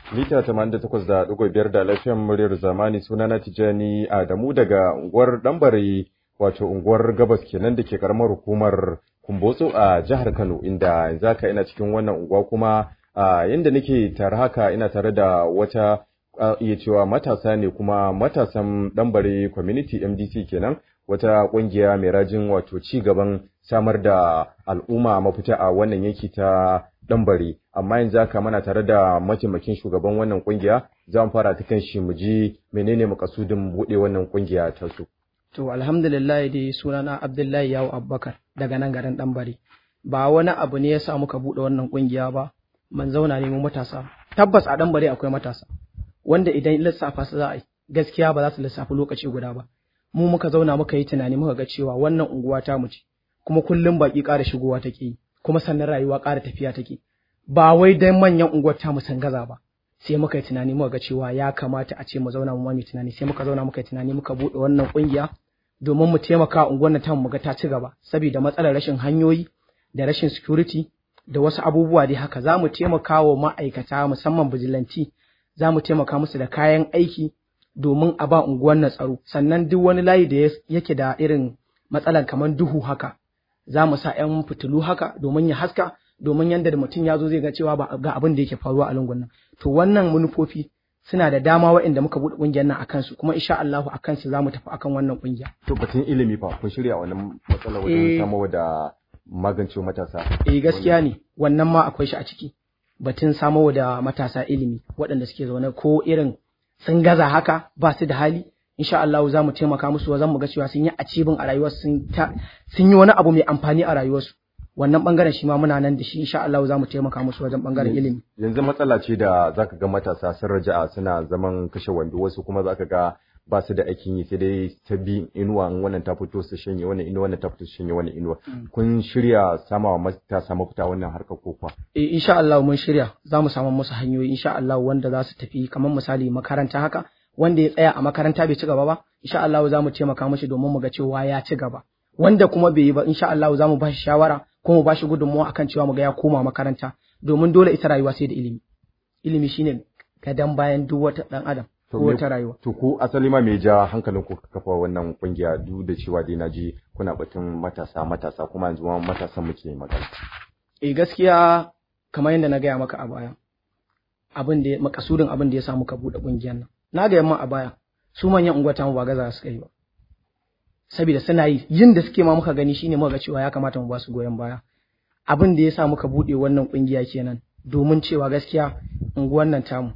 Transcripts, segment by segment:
mita 88.5 da lafiyan muryar zamani sunana Tijani Adamu daga unguwar Dambare wato unguwar Gabas kenan da ke karamar hukumar Kumbotso a jihar Kano inda yanzu haka ina cikin wannan unguwa kuma a yanda nake tare haka ina tare da wata iya cewa matasa ne kuma matasan Dambare Community MDC kenan wata kungiya mai rajin wato ci gaban samar da al'umma mafita a wannan yanki ta Dambare amma yanzu haka muna tare da mataimakin shugaban wannan kungiya za mu fara ta kan shi mu ji menene makasudin buɗe wannan kungiya ta su. To alhamdulillah dai sunana Abdullahi Yawo Abubakar daga nan garin Dambare. Ba wani abu ne ya sa muka buɗe wannan kungiya ba, man zauna ne mu matasa. Tabbas a Dambare akwai matasa, wanda idan lissafa su za a yi, gaskiya ba za su lissafi lokaci guda ba. Mu muka zauna muka yi tunani muka ga cewa wannan unguwa ta mu ce, kuma kullum baki ƙara shigowa take yi, kuma sannan rayuwa ƙara tafiya take. Ba wai dan manyan unguwar ta mu san gaza ba, sai muka yi tunani muka ga cewa ya kamata a ce mu zauna mu ma tunani sai muka zauna muka yi tunani muka buɗe wannan kungiya domin mu taimaka unguwar na tamu ga ta ci gaba saboda matsalar rashin hanyoyi da rashin security da wasu abubuwa dai haka za mu taimaka wa ma'aikata musamman bijilanti za mu taimaka musu da kayan aiki domin a ba unguwar na tsaro sannan duk wani layi da yake da irin matsalar kamar duhu haka za mu sa 'yan fitilu haka domin ya haska domin yanda da mutum ya zo zai ga cewa ba ga abin da yake faruwa a lungun nan to wannan manufofi suna da dama waɗanda muka buɗe ƙungiyar nan akan su kuma insha Allahu akan su zamu tafi akan wannan ƙungiya To batun ilimi fa kun shirya wannan matsala wajen samarwa da magance matasa. eh gaskiya ne wannan ma akwai shi a ciki batun samarwa da matasa ilimi waɗanda suke zaune ko irin sun gaza haka ba su da hali insha Allah za mu taimaka musu wajen mu ga cewa sun yi acibin a rayuwarsu sun sun yi wani abu mai amfani a rayuwarsu wannan bangaren shi ma muna nan da shi insha Allah za mu taimaka musu wajen bangaren ilimi Yanzu matsala ce da zaka ga matasa sun raja'a suna zaman kashe wando wasu kuma zaka ga ba su da aikin yi sai dai ta bi inuwa in wannan ta fito su shanye wannan inuwa wannan ta fito su shanye wannan inuwa kun shirya samawa matasa mafita wannan harkar ko kuwa eh insha Allah mun shirya za mu samu musu hanyoyi insha Allah wanda za su tafi kamar misali makaranta haka wanda ya tsaya a makaranta bai ci gaba ba insha Allah za mu taimaka mashi domin mu ga cewa ya ci gaba wanda kuma bai yi ba insha Allah za mu ba shi shawara ko mu ba shi gudunmawa akan cewa mu ga ya koma makaranta domin dole ita rayuwa sai da ilimi ilimi shine gadan bayan duk wata dan adam ko wata rayuwa To ku asali ma me ja hankalin ku kafa wannan kungiya duk da cewa dai naji kuna batun matasa matasa kuma yanzu ma matasan muke magana. eh gaskiya kamar yadda na gaya maka a baya abin da makasudin abin da ya sa muka bude kungiyar nan na ga yamma a baya su manyan unguwata mu ba gaza suka yi ba saboda suna yi yin da suke ma muka gani shine muka ga cewa ya kamata mu ba su goyon baya abin da ya sa muka bude wannan kungiya kenan domin cewa gaskiya unguwar nan tamu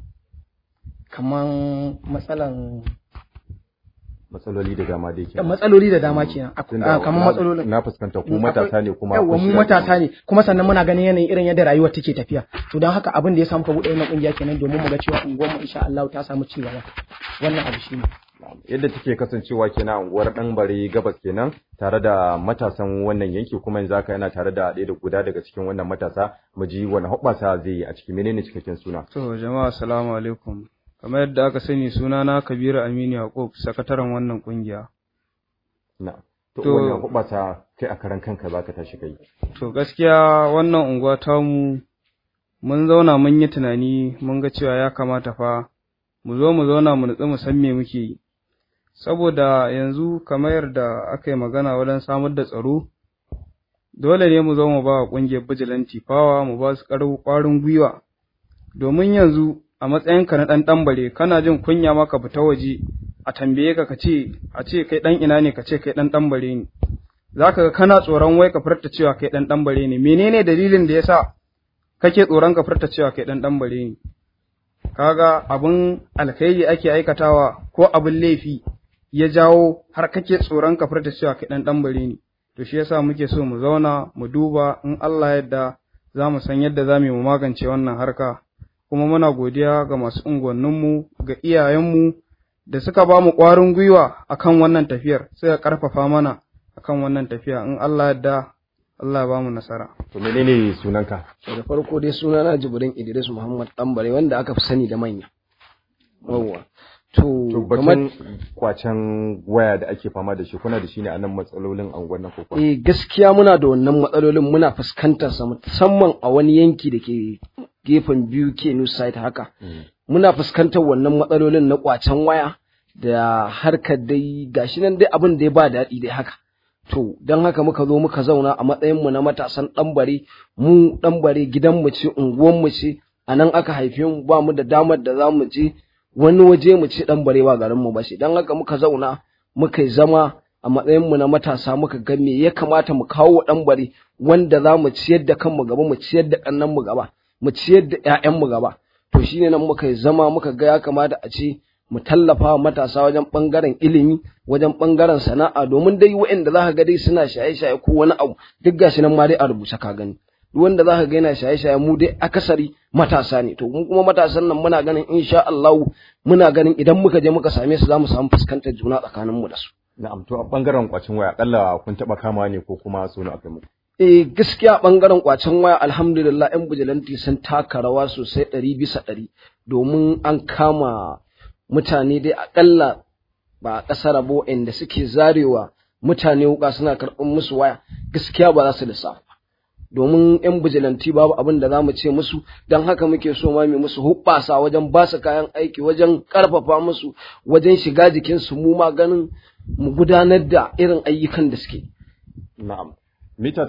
kaman matsalan Matsaloli da dama dai kenan. matsaloli da dama kenan Tunda kamar na- matsalolin Na fuskanta ku matasa ne kuma yawa kun mu shiga matasa ne kuma sannan muna ganin yanayin irin yadda rayuwar take tafiya to don haka abin da ya samu ka buɗe wannan kungiya kenan domin mu ga cewa unguwar mu insha Allah ta samu ci gaba wannan abu shine yadda take kasancewa kenan a unguwar dan bare gabas kenan tare da matasan wannan yanki kuma yanzu haka yana tare da ɗaya da guda daga cikin wannan matasa mu ji wani hoɓɓasa zai yi a ciki menene cikakken suna To jama'a assalamu alaikum. Kamar yadda aka sani sunana Kabiru Aminu Yakub, sakataren wannan kungiya. na to To- wannan hoɓɓasa kai a karan kanka zaka tashi kai To gaskiya wannan unguwa tamu mun zauna mun yi tunani mun ga cewa ya kamata fa mu zo mu zauna mu nutsu mu san me muke yi. Saboda yanzu kamar yadda aka yi magana wajen samar da tsaro, dole ne mu zo mu ba wa ƙungiyar bijilanti fawa mu ba su ƙwarin gwiwa. Domin yanzu a matsayinka na ɗan ɗanbare kana jin kunya ma ka fita waje a tambaye ka ka ce a ce kai ɗan ina ne ka ce kai ɗan ɗanbare ne. za ka ga kana tsoron wai ka furta cewa kai ɗan ɗan bare ne menene dalilin da yasa kake tsoron ka furta cewa kai ɗan ɗan bare ne kaga abin alkhairi ake aikatawa ko abin laifi ya jawo har kake tsoron ka furta cewa kai ɗan ɗan bare ne to shi yasa muke so mu zauna mu duba in Allah yadda za mu san yadda za mu yi mu magance wannan harka kuma muna godiya ga masu unguwanninmu ga iyayenmu da suka ba mu ƙwarin gwiwa akan wannan tafiyar suka ƙarfafa mana akan wannan tafiya in Allah yadda Allah ya ba mu nasara. to menene sunanka To da farko dai sunana Jibrin Idris Muhammad Ɗanbare wanda aka fi sani da manya. Yawwa. To to batun kwacen waya da ake fama da shi kuna da shi ne a nan matsalolin anguwan nan ko eh gaskiya muna da wannan matsalolin muna fuskantar sa musamman a wani yanki da ke gefen biyu ke new site haka muna fuskantar wannan matsalolin na kwacen waya da harkar dai gashi nan dai abin da ya ba daɗi dai haka to don haka muka zo muka zauna a matsayinmu na matasan ɗanbare mu ɗanbare gidanmu ce unguwanmu ce a nan aka haife mu ba mu da damar da za mu je wani waje mu ce ɗanbare ba garinmu ba ce don haka muka zauna muka yi zama a matsayinmu na matasa muka ga me ya kamata mu kawo wa ɗanbare wanda za mu ciyar da kanmu gaba mu ciyar da ƙannenmu gaba mu ciyar da 'ya'yanmu gaba to shine nan muka yi zama muka ga ya kamata a ce mu tallafa wa matasa wajen ɓangaren ilimi wajen ɓangaren sana'a domin dai waɗanda za ka ga dai suna shaye-shaye ko wani abu duk gashi nan ma dai a rubuce ka gani duk wanda za ka ga yana shaye-shaye mu dai akasari matasa ne to mu kuma matasan nan muna ganin insha Allah muna ganin idan muka je muka same su za mu samu fuskantar juna tsakanin mu da su Na'am to a bangaren kwacin waya akalla kun taba kama ne ko kuma so na akai muku eh gaskiya bangaren kwacen waya alhamdulillah yan bujilanti sun taka rawa sosai ɗari bisa ɗari domin an kama mutane dai akalla ba a ƙasar rabo inda suke zarewa mutane wuka suna karɓar musu waya gaskiya ba za su lissafa domin yan bijilanti babu abin da za mu ce musu don haka muke so ma mu musu hubbasa wajen ba su kayan aiki wajen ƙarfafa musu wajen shiga jikinsu mu ma ganin mu gudanar da irin ayyukan da suke na'am mita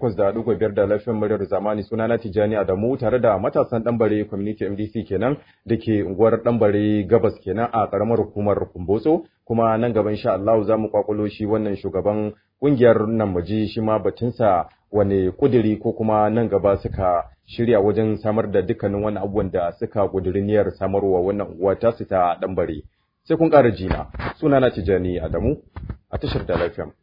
88.5 da lafiyar muryar zamani suna na Tijjani Adamu tare da matasan Ɗanbare Community MDC kenan da ke unguwar Ɗanbare Gabas kenan a ƙaramar hukumar Kumbotso kuma nan gaba insha Allah za mu kwakulo shi wannan shugaban ƙungiyar nan muji shi ma batunsa wane kuduri ko kuma nan gaba suka shirya wajen samar da dukkanin wani abubuwan da suka kuduri niyyar samarwa wannan unguwa tasu ta Ɗanbare sai kun ƙara jina suna na Tijjani Adamu a tashar da lafiyar